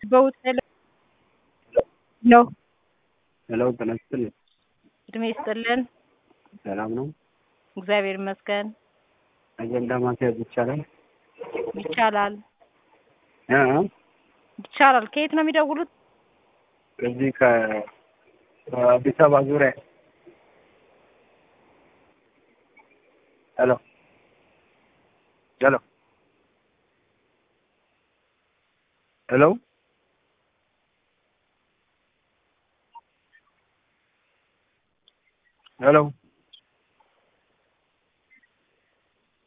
በውስጥ ነው። ሄሎ ጤና ይስጥልኝ። እድሜ ይስጥልን። ሰላም ነው? እግዚአብሔር ይመስገን። አጀንዳ ማስያዝ ይቻላል? ይቻላል እ እ ይቻላል። ከየት ነው የሚደውሉት? ከዚህ ከአዲስ አበባ ዙሪያ። ሄሎ ሄሎ ሄሎ ሄሎ